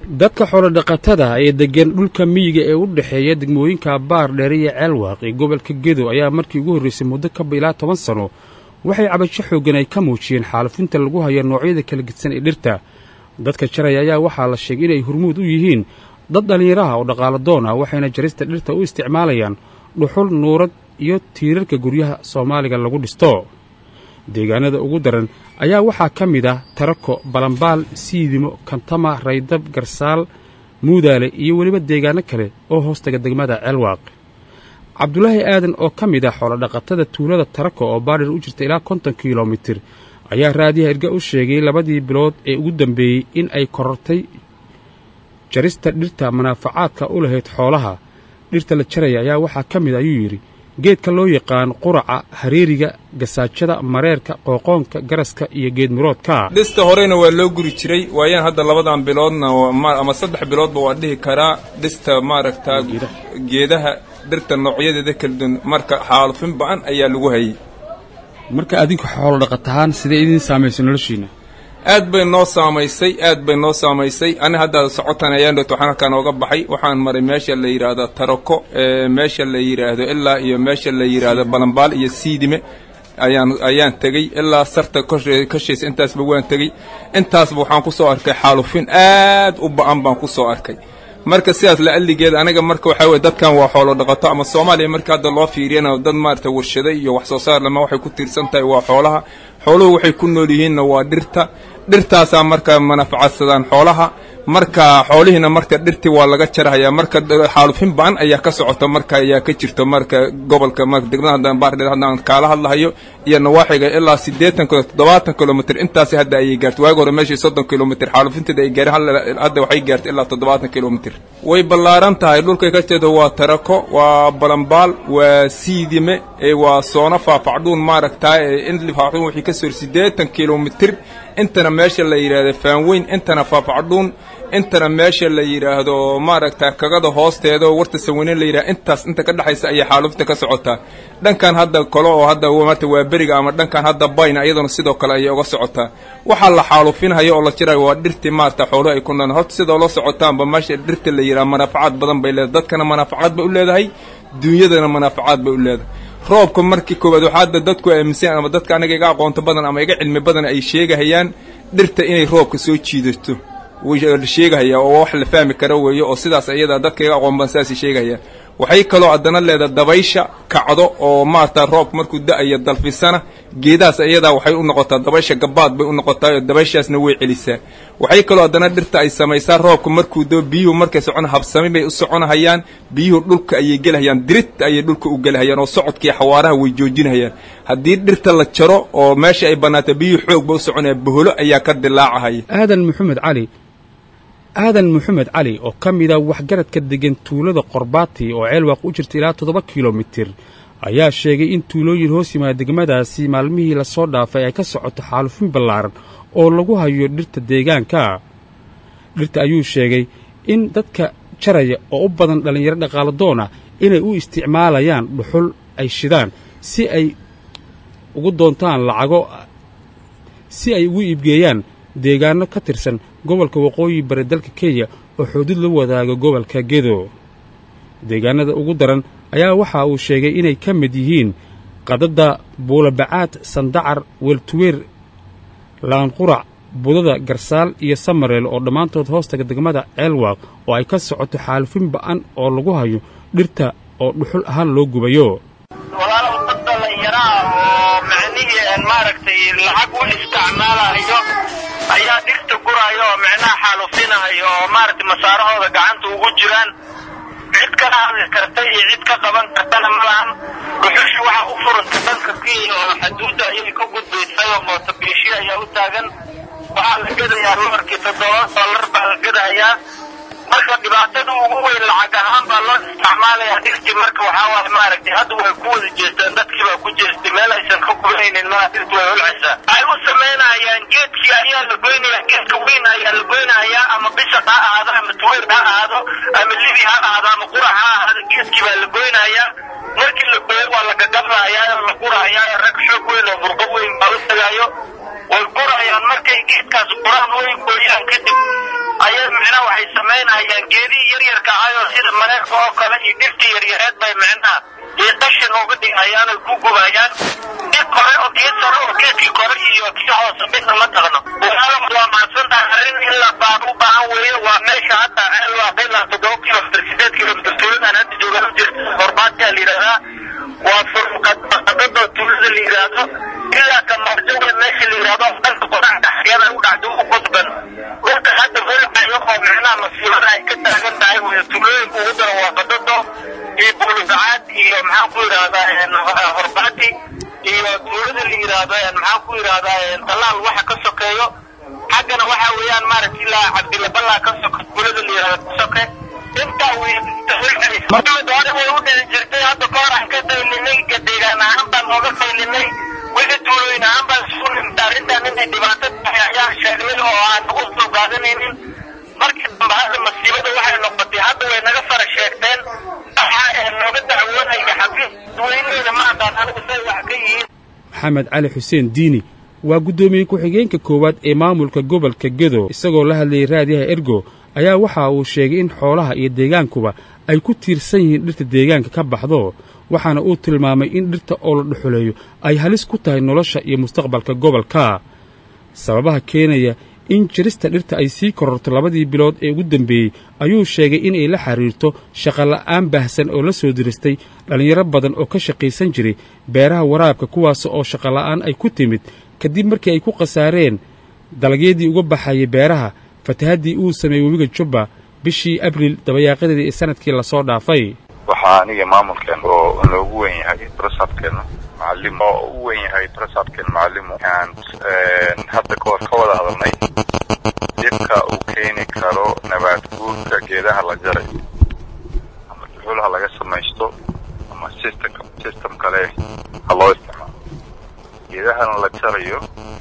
dadka xoolodhaqatada ee deggan dhulka miyiga ee u dhexeeya degmooyinka baar dheere iyo ceelwaaq ee gobolka gedo ayaa markii ugu horraysay muddo kaba ilaa toban sanno waxay cabasho xooggan ay ka muujiyeen xaalufinta lagu hayo noocyada kala gedsan ee dhirta dadka jaraya ayaa waxaa la sheegay inay hurmuud u yihiin dad dhallinyaraha oo dhaqaalo doon ah waxayna jarista dhirta u isticmaalayaan dhuxul nuurad iyo tiirarka guryaha soomaaliga lagu dhisto deegaanada ugu daran ayaa waxaa ka mid ah tarako balambaal siidimo kantama raydab garsaal muudaale iyo weliba deegaano kale oo hoostaga degmada ceelwaaq cabdulaahi aadan oo ka mid ah xoolodhaqatada tuulada tarako oo baadhir u jirta ilaa konton kilomitir ayaa raadiyaha irga u sheegay labadii bilood ee ugu dambeeyey in ay korortay jarista dhirta manaafacaadka u lahayd xoolaha dhirta la jaraya ayaa waxaa ka mid ayuu yidhi geedka loo yaqaan quraca hareeriga gasaajada mareerka qooqoonka garaska iyo geed miroodka dhista horeyna waa loo guri jiray waayaan hadda labadan biloodna ama saddex biloodba waa dhihi karaa dhista maaragtaa geedaha dhirta noocyadeeda kala duwan marka xaalufin ba'an ayaa lagu hayay marka adinku xoolo dhaqatahaan sidee idiin saamaysay noloshiina aad bay noo saamaysay aad bay noo saamaysay ani hadda socotan ayaan dhowt waxaan halkaan ooga baxay waxaan maray meesha la yidhaahdo tarako meesha la yidhaahdo ilaa iyo meesha la yidhaahdo balambaal iyo siidime ayaan ayaan tegey ilaa sarta kashaysa intaasba waan tegey intaasba waxaan ku soo arkay xaalufin aad u ba'an baan ku soo arkay marka sidaas la alligeeda aniga marka waxaa weye dadkan waa xoolo dhaqato ama soomaaliya marka hadda loo fiiriyana dad maarata warshada iyo wax soo saar lama waxay ku tiirsan tahay waa xoolaha xooluhu waxay ku nool yihiinna waa dhirta dhirtaasaa marka manafacadsadaan xoolaha marka xoolihiina marka dhirtii waa laga jarhayaa marka xaalufin ba'an ayaa ka socota marka ayaa ka jirto marka gobolka marka degmada haddaan baardheer haddaan kaala hadlahayo iyo nawaaxiga ilaa siddeetan kilo toddobaatan kilomitr intaasi hadda ayay gaartay waagi hore meeshii soddon kilomitr xaalufinteeda ay gaareen hadda waxay gaartay ilaa toddobaatan kilomitr way ballaaran tahay dhulkay ka jeedo waa tarako waa balambaal waa siidime waa soona faafacdhuun maaragtaa in faafacdhuun wixii ka soo siddeetan kilomitr intana meesha la yidhaahdo faanweyn intana faafacdhuun intana meesha la yidhaahdo maaragta kagada hoosteeda oo warta saweyne la yidhahdo intaas inta ka dhexaysa ayay xaalufinta ka socotaa dhankan hadda kale oo hadda maarta waa beriga ama dhankan hadda bayna iyaduna sidoo kale ayay uga socotaa waxaa la xaalufinhayo oo la jirayo waa dhirtii maarata xooluhu ay ku nool horta sidoo la socotaanba meesha dhirta la yidhaha manaafacaad badan bay leedahay dadkana manaafacaad bay u leedahay duunyadana manaafacaad bay u leedahay roobka markii koowaad waxaa hadda dadku aaminsan ama dadka aniga iga aqoonto badan ama iga cilmi badan ay sheegahayaan dhirta inay roobka soo jiidato la sheegahaya oo wax la fahmi kara weeye oo sidaas iyada dadka iga aqoon badan sidaasay sheegahayaan waxay kaloo haddana leedahay dabaysha kacdo oo maarata roobka markuu da-ayo dalfisana geedahaas iyadaa waxay u noqotaa dabaysha gabaad bay u noqotaa oo dabayshaasna way celisaa waxay kaloo haddana dhirta ay samaysaa roobka markuu doo biyuhu markay socon habsami bay u soconahayaan biyuhu dhulka ayay gelahayaan dirit ayay dhulka u gelahayaan oo socodkii xawaaraha way joojinahayaan haddii dhirta la jaro oo meesha ay bannaata biyuhu xoog ba u soconaya boholo ayaa ka dilaacahaya aadan maxamed cali aadan maxamed cali oo ka mid a waxgaradka deggan tuulada qorbaati oo ceelwaaq u jirta ilaa toddoba kilomitir ayaa sheegay in tuulooyin hoos yimaada degmadaasi maalmihii lasoo dhaafay ay ka socoto xaalufin ballaaran oo lagu hayo dhirta deegaanka dhirta ayuu sheegay in dadka jaraya oo u badan dhallinyaro dhaqaalo doona inay u isticmaalayaan dhuxul ay shidaan si ay ugu doontaan lacago si ay ugu iibgeeyaan deegaanno ka tirsan gobolka waqooyi bari dalka kenya oo xuduud la wadaaga gobolka gedo deegaanada ugu daran ayaa waxa uu sheegay inay ka mid yihiin qadadda buulabacaad sandacar weeltuweer laanqurac budada garsaal iyo samareel oo dhammaantood hoostaga degmada ceelwaaq oo ay ka socoto xaalufin ba'an oo lagu hayo dhirta oo dhuxul ahaan loo gubayo walaalow dad dhallinyaraha oo macnihii maaragtay lacag u isticmaalayo ayaa dhirta guraayo oo micnaha xaalufinahayo oo maaragtay masaarahooda gacanta ugu jiraan cid kala hadli karta iyo cid ka qaban kartana ma lahan dhuxushi waxaa u furanta dhanka kenya oo xaduudda ayay ka gudbaysay oo mootobiishi ayaa u taagan waxaa la gedayaa loorkii toddoba dollar baa la gedayaa marka dhibaatada ugu weyn lacag ahaan baa loo isticmaalayaa dhirtii marka waxaa waaye maaragtay hadda way ku wada jeestaan dadkii baa ku jeestay meel aysan ka gubanaynin maa dhirtu way holcaysaa waxay u samaynayaan geedkii ayaa la goynayaa geedka weyn ayaa la goynayaa ama bisaq ha ahaado ama tuweer ha ahaado ama libi ha ahaado ama qurac ha ahaado geedkii baa la goynayaa markii la gooyo waa la gagabahayaa oo la gurahayaa rag xoog weyn oo burbo weyn baa u tagaayo way gurayaan markay geedkaas quraan way gooyaan kadib ayaa micnaha waxay waxay samaynayaan geedihii yaryarka ahayoo sida mareerka oo kale iyo dhirtii yaryareed bay micnaha iyo qashin uga dhigayaan oy ku gubayaan geed kore oo geed sare oo geedkii kore iyo kii hoose midna ma taqno waa mahadsantahay arrin in la baan u baahan weeye waa meesha hadda ceelwaaq ilaa toddoba kilomitr sideed kilomitr tuuladan hadda joogaan u jirta horbaadkaa la yidhahdaa waa furqadada tuulada la yidhaahdo ilaa kamarjoga meesha la yidhahdo dhanka qorax dhaxyada u dhacdo u qudban dhulka hadda holcayo oo micnaha masiibada ay ka taagan tahay wey tuulooyinka ugu daran waa qadado iyo buulusacaad iyo maxaan ku yidhahdaa horbaati iyo tuulada la yidhaahdo maxaan ku yidhahdaa talaal waxa ka sokeeyo xaggana waxa weeyaan maaragta ilaa cabdilaballaa ka soke tuulada la yidhahdo ka soke intaa wey maxamed hore way u dhici jirtay hadda ka hor aan ka qaylinay deegaan ahaan baan ooga qaylinay wixii tuulooyin ahaan baan isugu nimta arrintan inay dhibaato tahay ayaan sheegnay oo aan ugu soo qaadanaynin markii dambe hadda masiibada waxay noqotay hadda way naga fara sheegteen waxa nooga dacwoonaya xafiis weyneyda ma aqaan anigu say wax ka yihiin maxamed cali xuseen diini waa guddoomiye ku-xigeenka koowaad ee maamulka gobolka gedo isagoo la hadlayay raadiyaha ergo ayaa waxa uu sheegay in xoolaha iyo deegaankuba ay ku tiirsan yihiin dhirta deegaanka ka baxdo waxaana uu tilmaamay in dhirta oo la dhuxuleeyo ay halis ku tahay nolosha iyo mustaqbalka gobolka sababaha keenaya in jirista dhirta ay sii kororto labadii bilood ee ugu dambeeyey ayuu sheegay inay la xidhiirto shaqola'aan baahsan oo la soo diristay dhallinyaro badan oo ka shaqaysan jiray beeraha waraabka kuwaas oo shaqola'aan ay ku timid kadib markii ay ku khasaareen dalagyadii uga baxayay beeraha fatahaddii uu sameeyey webiga jubba bishii abriil dabayaaqadeedii ee sanadkii lasoo dhaafay waxaa aniga maamulkeen oo noogu wen yahay brasabkeena macallim oo u wen yahay brasabkeen macallimu aan hadda kahor ka wada hadalnay dhibka uu keeni karo nabaad guurka geedaha la jarayo ama duxulaha laga samaysto ama systemka system kale ha loo isticmaalo geedahana la jarayo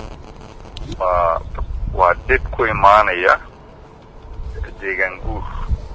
waa waa dhib ku imaanaya deegaan guur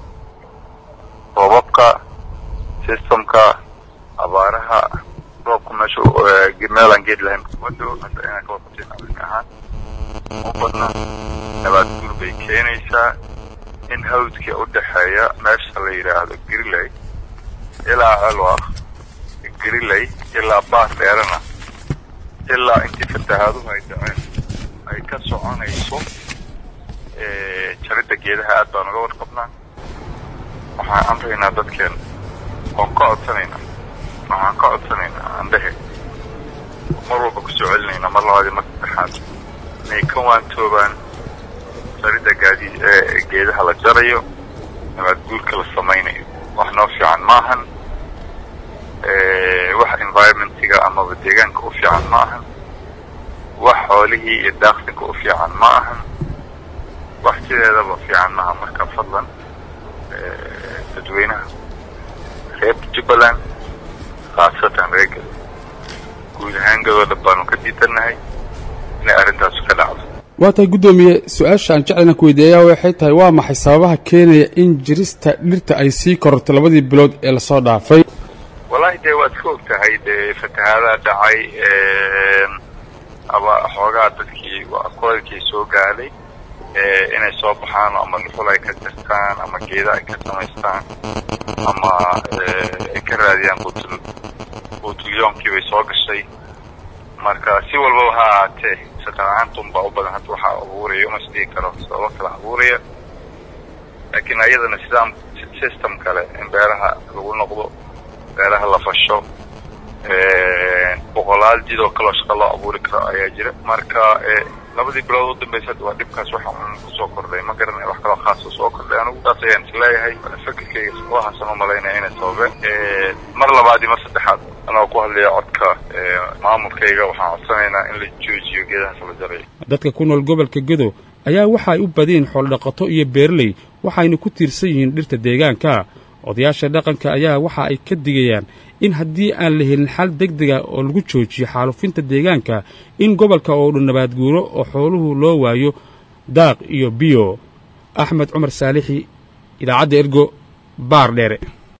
roobabka systemka abaaraha roobka meesha meelaan geed lahayn wado hadda inaan ka warqabteen arrin ahaan u badna nabaad guur bay keenaysaa in hawdka u dhexeeya meesha la yidhaahdo griley ilaa celwaq griley ilaa baar dheerana ilaa intii fatahaaduhu ay dhaceen ay ka soconayso jaridda geedaha aad baan uga warqabnaa waxaan amraynaa dadkeen oon ka codsanaynaa waxaan ka codsanaynaa andhehe mar walba kusoo celinaynaa mar labaadii mar saddexaad inay ka waantoobaan jaridda gaadi geedaha la jarayo nabaad guurka la samaynayo wax noo fiican maahan wax environmentiga amaba deegaanka u fiican ma ahan wax xoolihii iyo daaqsinka u fiican ma ahan wax sideedaba fiican maaha marka fadlan dadweynaha reer jubbaland khaasatan reer gado guud ahaan gadoo dhan baanu ka diidannahay inay arrintaasu ka dhacdo waa tahay guddoomiye su-aasha aan jeclayna ku weydiiyayaa waxay tahay waa maxay sababaha keenaya in jirista dhirta ay sii kororto labadii bilood ee lasoo dhaafay wallaahi dee waad ka og tahay dee fatahaadaha dhacay aba xoogaa dadkii kulaylkii soo gaadhay inay soo baxaan ama dhuxul ay ka jirtaan ama geeda ay ka samaystaan ama ay ka raadiyaan butul butulyoomkii bay soo gashay marka si walbaba ha ahaatee shaqala-aantum baa u badan hadda waxaa abuuraya uma isdhigi karo sababo kala abuuraya laakiin ayadana sidaam system kale in beeraha lagu noqdo beeraha la fasho boqolaal jidoo kaloo shaqa loo abuuri karo ayaa jira marka labadii bilood u dambaysa waa dhibkaas waxa un kusoo kordhay ma garanay wax kaloo khaasa soo kordhay anigu taas ayaan isleeyahay fikirkayga waxaasan u malaynaya inay sababeen mar labaad iyo mar saddexaad anoo ku hadlaya codka maamulkayga waxaan codsanaynaa in la joojiyo geedahaas la jarayo dadka ku nool gobolka gedo ayaa waxa ay u badiyeen xoolodhaqato iyo beerley waxayna ku tiirsan yihiin dhirta deegaanka odayaasha dhaqanka ayaa waxa ay ka digayaan in haddii aan la helin xal degdega oo lagu joojiyo xaalufinta deegaanka in gobolka oo dhan nabaad guuro oo xooluhu loo waayo daaq iyo biyo axmed cumar saalixi idaacadda ergo baar dheere